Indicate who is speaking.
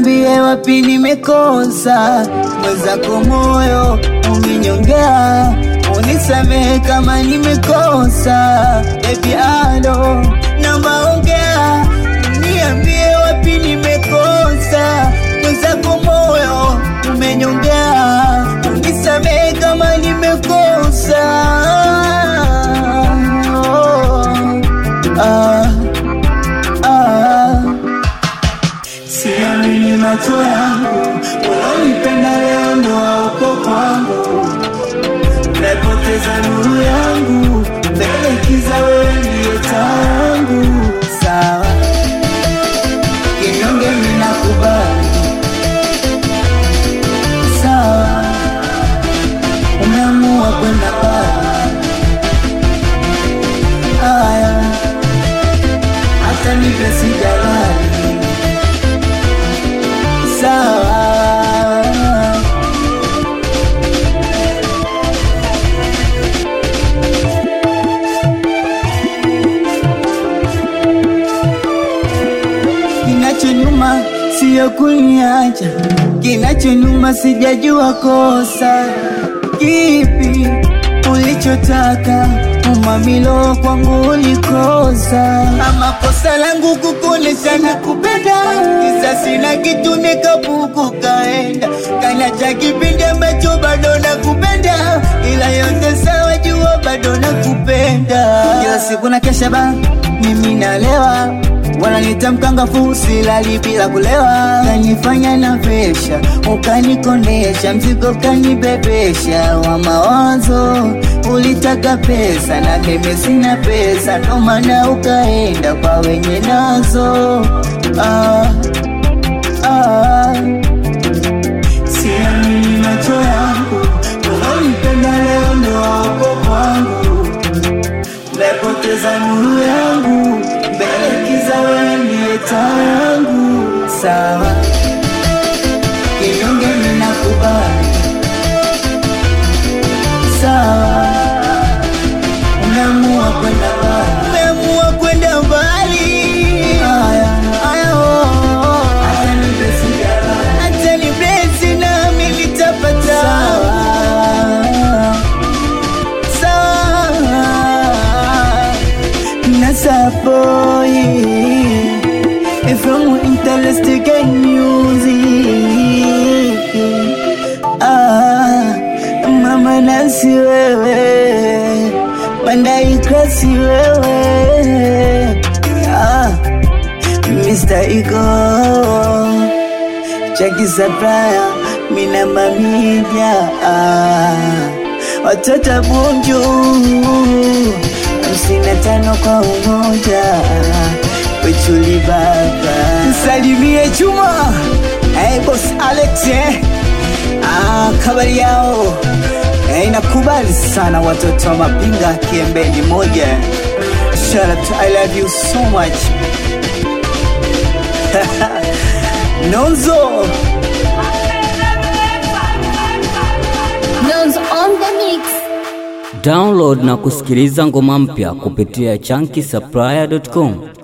Speaker 1: niambie wapi nimekosa, mwenzako moyo umenyongea, unisamehe kama nimekosa. Baby alo, naomba ongea, niambie wapi nimekosa, mwenzako moyo umenyongea, unisamehe kama nimekosa. Oh, ah, ah. Siamini macho yangu, unanipenda leo ndo hauko kwangu, napoteza nuru yangu, mbele kiza, wewe ndiye taa yangu. Sawa, kinyonge mimi nakubali, sawa, umeamua kwenda mbali, haya, hata nipe sijalali sawa. Kinachonyuma siyo kuniacha, kinachonyuma sijajua kosa kipi ulichotaka umamilo kwangu ulikosa, ama kosa langu kukuonesha na kupenda, kisa sina kitu nikapuku kaenda kana cha kipindi ambacho bado nakupenda, ila yote sawa, jua bado nakupenda. Kila siku na kesha ba mimi nalewa wananiita mkangafu, silali bila kulewa, kanifanya na pesha, ukanikondesha, mzigo kanibebesha wa mawazo. Ulitaka pesa na mimi sina pesa, ndo maana ukaenda kwa wenye nazo. Ah, ah. Siamini macho yangu, unanipenda leo ndo hauko kwangu Nimepoteza nuru yangu, mbele kiza, wewe ndiye taa yangu. Sawa, kinyonge mimi nakubali. Sawa, umeamua kwenda mbali, umeamua kwenda mbali. Haya, haya, oh, oh, oh. Hata nipe sigara, hata nipe nami nitapata. Sawa. Sawa Nasapoi From interesting music ah, Mama nasi wewe Mandaika si wewe ah, Mr. Ego Chaki Sapraya Mina mamija ah, Watoto bunju hamsini na tano kwa umoja wechuli baba msalimie Juma hey, boss Alex eh? ah, kabari yao eh, inakubali sana watoto wa Mapinga kiembeni moja Shout out to I love you so much Nonzo
Speaker 2: Nonzo on the mix.
Speaker 3: Download na kusikiliza ngoma mpya kupitia chunky supplier.com.